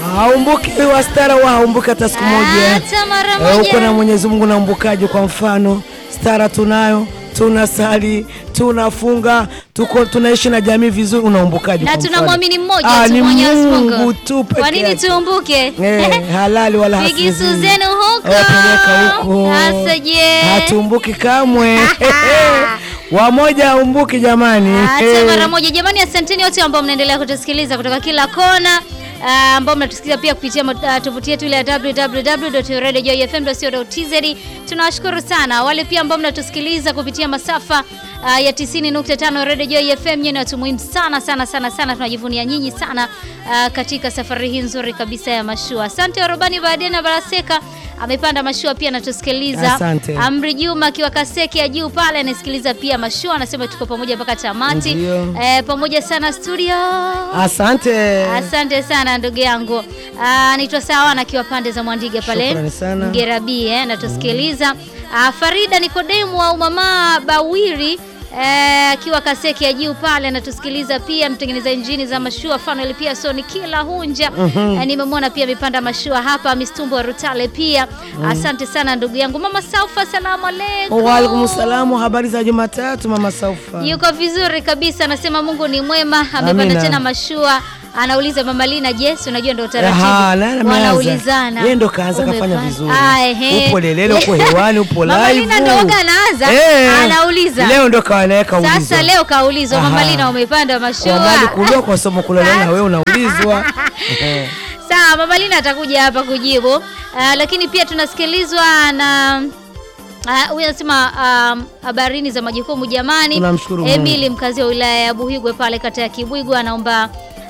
haumbuki wastara wa haumbuki hata siku moja. Hata mara Eh, moja. uko na Mwenyezi Mungu na umbukaji. Kwa mfano stara tunayo, tunasali, tunafunga, tuko tunaishi na jamii vizuri, unaumbukaji. na kwa mfano. tunamwamini mmoja Ah, tu ni Mwenyezi Mungu Mungu. tu peke Kwa nini yake. tuumbuke? Eh, halali wala Figisu hasizi. zenu huko. Eh, peleka huko. Sasa je? Hatumbuki kamwe. Wamoja haumbuki jamani. Hata mara moja jamani, asanteni wote ambao mnaendelea kutusikiliza kutoka kila kona ah, ambao mnatusikiliza pia kupitia mo- ah, tovuti yetu ile ya www.radiojoyfm.co.tz. Tunawashukuru sana wale pia ambao mnatusikiliza kupitia masafa ah, ya 90.5 Radio Joy FM. Nyinyi ni watu muhimu sana sana sana sana, tunajivunia nyinyi sana ah, katika safari hii nzuri kabisa ya mashua. Asante Warobani Baadena na Baraseka amepanda mashua pia anatusikiliza. Asante. Amri Juma akiwa Kaseke ya juu pale anasikiliza pia mashua, anasema tuko pamoja mpaka tamati. Ndio. Eh, pamoja sana studio. Asante. Asante sana ndugu yangu. Ah, naitwa Sawa nakiwa pande za Mwandiga pale. Shukrani sana. Ngerabi eh, natusikiliza. Ah, Farida Nikodemu au mama Bawiri eh, akiwa Kaseke ya juu pale anatusikiliza pia, mtengeneza injini za mashua Fanuel pia Soni kila hunja eh, nimemwona pia amepanda mashua hapa Mistumbo wa Rutale pia. Asante sana ndugu yangu mama Saufa, salamu aleikum. Waalaikum salamu, habari za Jumatatu mama Saufa. Yuko vizuri kabisa, anasema Mungu ni mwema. Amepanda Amina. tena mashua, anauliza mama Lina, yes, unajua ndio Aha, utaratibu, naye ameanza. wanaulizana. Yeye ndo kaanza kafanya Umepanda? vizuri. Ah, ehe. Upo lelele, upo hewani, upo Mama live. Lina ndo waga anaanza, Eh, anauliza. Leo ndo kawanaweka ulizo. Sasa leo kaulizwa, mama Aha. Lina, umepanda kwa mashua? mali kulio kwa somo kulala wewe unaulizwa. Eh. Sawa, mama Lina atakuja hapa kujibu. Ah, lakini pia tunasikilizwa na Ah, huyu anasema um, habarini za majukumu jamani. Tunamshukuru Mungu. Emily mkazi wa wilaya ya Buhigwe pale kata ya Kibwigu anaomba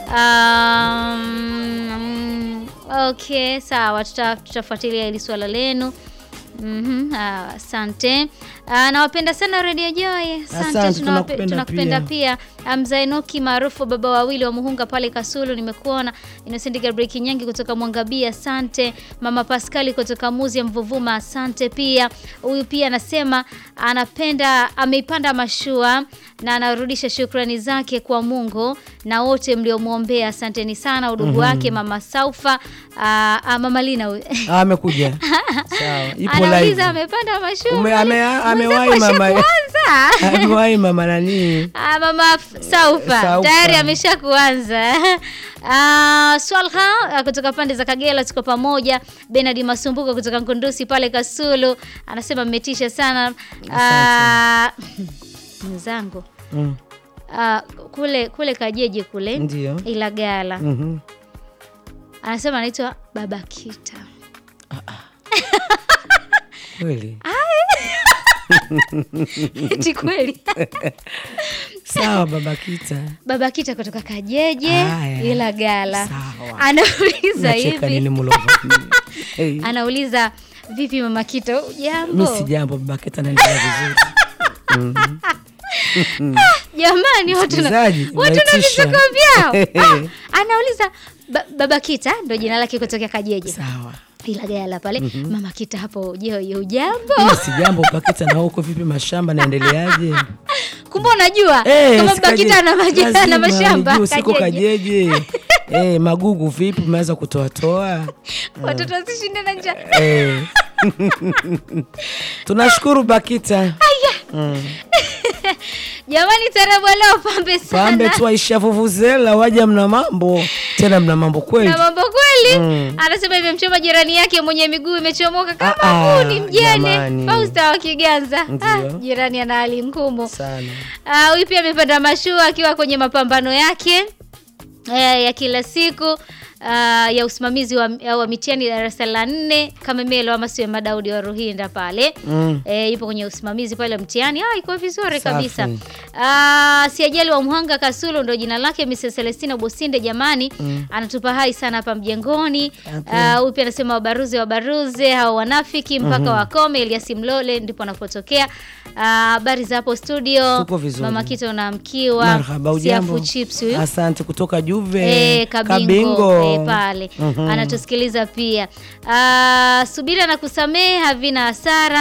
um, okay, sawa tuta- tutafuatilia hili swala lenu. Mhm, ah, asante. Ah, nawapenda sana Radio Joy. Asante, tunawape- tunakupenda tunakupenda pia. pia. Mzaenoki maarufu baba wawili wa Muhunga pale Kasulu, nimekuona. Innocent Gabriel Kinyangi kutoka Mwangabia, asante. Mama Pascali kutoka Muzi ya Mvuvuma, asante pia. Huyu pia anasema anapenda ameipanda mashua na anarudisha shukrani zake kwa Mungu na wote mliomwombea, asanteni sana. Udugu wake Mama Saufa, ah, ah, Mama Lina huyu. Ah, amekuja. Sawa, ipo live. Anauliza amepanda mashua. Ume- ame- amewahi Mwenzako mama. ashakuanza. Amewahi mama nani? Ah, mama F- Saufa Saufa. tayari amesha kuanza. Ah, Swalha ah, kutoka pande za Kagera tuko pamoja. Benard Masumbuko kutoka Nkundusi pale Kasulu anasema mmetisha sana. Ah, mwenzangu Mm. ah, kule kule Kajeje kule Ndio. Ilagala Mhm. anasema anaitwa Baba Kita. Kweli. Eti kweli Sawa baba Kita. Baba Kita kutoka Kajeje Haya. Ilagala Sawa. anauliza Nacheka hivi nini mlova? Hey. anauliza vipi mama Kita, Mimi jambo si jambo baba Kita anaendelea vizuri. jamani, watu na Msikilizaji, watu na unaitisha. vituko vyao. Ah, anauliza ba, baba Kita ndo jina lake kutokea Kajeje Sawa. Ilagala pale. Mama Kita hapo, je, ujambo? Mimi si jambo baba Kita na huko vipi mashamba naendeleaje? Kumbe unajua Eh, kama si baba Kita Kajeje. ana majina na Lazima mashamba nijue, siko Kajeje. Kajeje. Eh, magugu vipi umeanza kutoa toa? Watoto wasishinde na njaa. Eh. Tunashukuru Bakita. Jamani, tarabu leo pambe sana. Pambe tu aisha vuvuzela waja mna mambo. Tena mna mambo kweli. na mambo kweli Mm. anasema imemchoma jirani yake mwenye miguu imechomoka kama Ah, ah, huni mjane jamani. Fausta wa Kiganza. Ndio. Ah, jirani ana hali ngumu. Sana. Ah, Huyu pia amepanda mashua akiwa kwenye mapambano yake eh, ya kila siku ah, ya usimamizi wa, wa mitihani darasa la nne kama Melo ama siwe Madaudi wa Ruhinda pale Mm. eh, yupo kwenye usimamizi pale wa mtihani. Ah, iko vizuri Safi. kabisa. Ah, Siajali wa Mhanga Kasulu ndo jina lake, Mrs Celestina Bosinde jamani, anatupa hai sana hapa mjengoni. Okay. Ah, Huyu pia anasema wabaruze wabaruze hao wanafiki mpaka wakome. Elias Mlole ndipo anapotokea. Ah, Habari za hapo studio. Tupo vizuri. Mama Kita unaamkiwa. Marhaba, ujambo? Siafu chips huyu. Asante kutoka Juve. Eh, kabingo, Eh, pale anatusikiliza pia. Ah, subira na kusamehe havina hasara.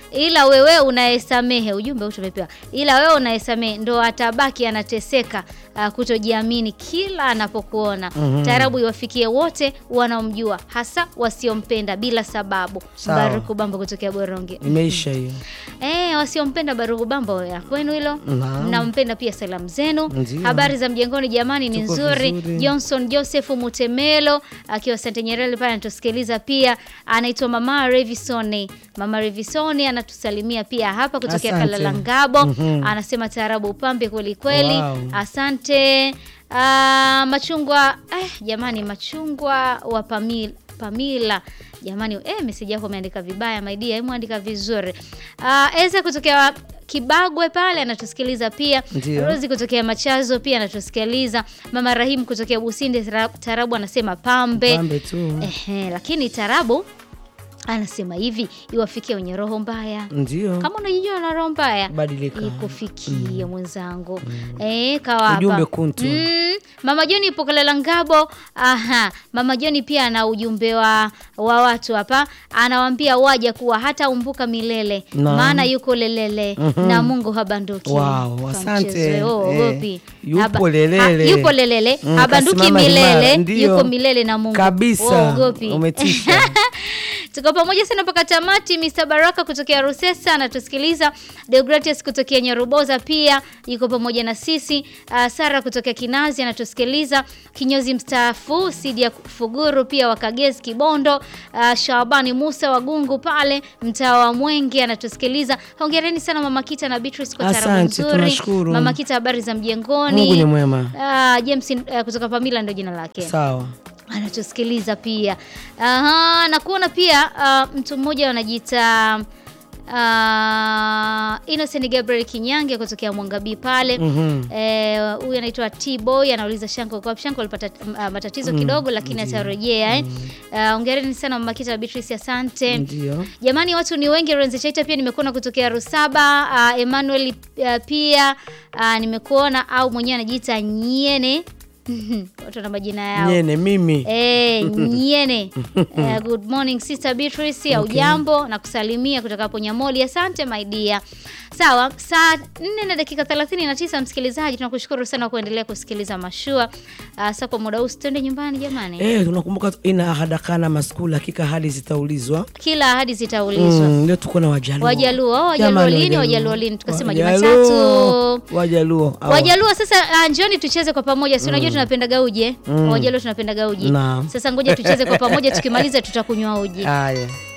ila wewe unayesamehe, ujumbe huu tumepewa, ila wewe unayesamehe ndo atabaki anateseka uh, kutojiamini kila anapokuona. Taarabu iwafikie wote wanaomjua, hasa wasiompenda bila sababu. Sawa. Baruku Bambo kutokea Boronge. Imeisha hiyo. Eh, wasiompenda Baruku Bambo ya kwenu hilo. Naam. Mnampenda pia salamu zenu. Ndiyo. Habari za mjengoni jamani ni Tuko nzuri. vizuri. Johnson Joseph Mutemelo akiwa Sante Nyerere pale anatusikiliza pia. Anaitwa Mama Revisoni. Mama Revisoni anatusalimia pia hapa kutokea Asante. Kalalangabo. Mhm. Anasema taarabu upambe kweli kweli. Wow. Asante. Ah, machungwa eh, jamani machungwa wa Pamila, Pamila. Jamani eh, message yako umeandika vibaya my dear, hebu andika vizuri. Ah, Eza kutokea Kibagwe pale anatusikiliza pia. Ndio. Rozi kutokea Machazo pia anatusikiliza. Mama Rahim kutokea Businde Tara- Tarabu anasema pambe. Pambe tu. Ehe, lakini Tarabu anasema hivi iwafikie wenye roho mbaya. Ndio. Kama unajijua na roho mbaya Badilika. ikufikie mwenzangu. Eh, kawa hapa. Ujumbe kuntu. Mm, Mama Joni ipo Kalela Ngabo. Aha, Mama Joni pia ana ujumbe wa, wa watu hapa, anawaambia waja kuwa hata umbuka milele Naam. maana yuko lelele na Mungu habanduki. Wow, Kwa asante. mchezo, oh, Eh, ogopi. yupo Haba- lelele. ha- yupo lelele Mm, habanduki kasimama milele imara, ndio. yuko milele na Mungu Kabisa. Oh, ogopi. Umetisha. Tuko pamoja sana mpaka tamati. Mr Baraka kutokea Rusesa anatusikiliza. Deogratius kutokea Nyaruboza pia yuko pamoja na sisi. Uh, Sara kutokea Kinazi anatusikiliza. Kinyozi mstaafu Sidia Fuguru pia wa Kagezi Kibondo. Uh, Shabani Musa wa Gungu pale mtaa wa Mwenge anatusikiliza. Hongereni sana Mama Kita na Beatrice kwa tarabu Asante, nzuri. tunashukuru. Mama Kita, habari za mjengoni? Mungu ni mwema. Uh, James uh, kutoka Pamila ndio jina lake Sawa. anatusikiliza pia. Aha, na kuona pia uh, mtu mmoja anajiita uh, Innocent Gabriel Kinyange kutokea Mwangabii pale Mhm. Eh, huyu anaitwa T-Boy anauliza Shanko kwa Shanko alipata uh, matatizo kidogo lakini atarejea eh. Uh, hongereni sana Mama Kita na Beatrice asante. Ndio. Jamani, watu ni wengi. Renze Chaita pia nimekuona kutokea Rusaba. Uh, Emmanuel uh, pia uh, nimekuona au mwenyewe anajiita Nyene watu wana majina yao Nyene mimi. Eh, Nyene. Eh, good morning Sister Beatrice au jambo na kusalimia kutoka hapo Nyamoli. Asante my dear. Sawa, saa 4 na dakika 39 msikilizaji, tunakushukuru sana kwa kuendelea kusikiliza mashua. Uh, sasa kwa muda huu twende nyumbani jamani. Eh, tunakumbuka ina hadakana maskuli hakika hali zitaulizwa. Kila ahadi zitaulizwa. Mm, leo tuko na Wajaluo. Wajaluo, oh, Wajaluo Jamani, lini? Wajaluo lini? Tukasema Wajaluo. Jumatatu. Wajaluo. Hawa. Wajaluo sasa, uh, njoni tucheze kwa pamoja. Si unajua tunapenda uji eh? Wajaluo tunapenda uji. Naam. Sasa ngoja tucheze kwa pamoja, tukimaliza tutakunywa uji. Haya.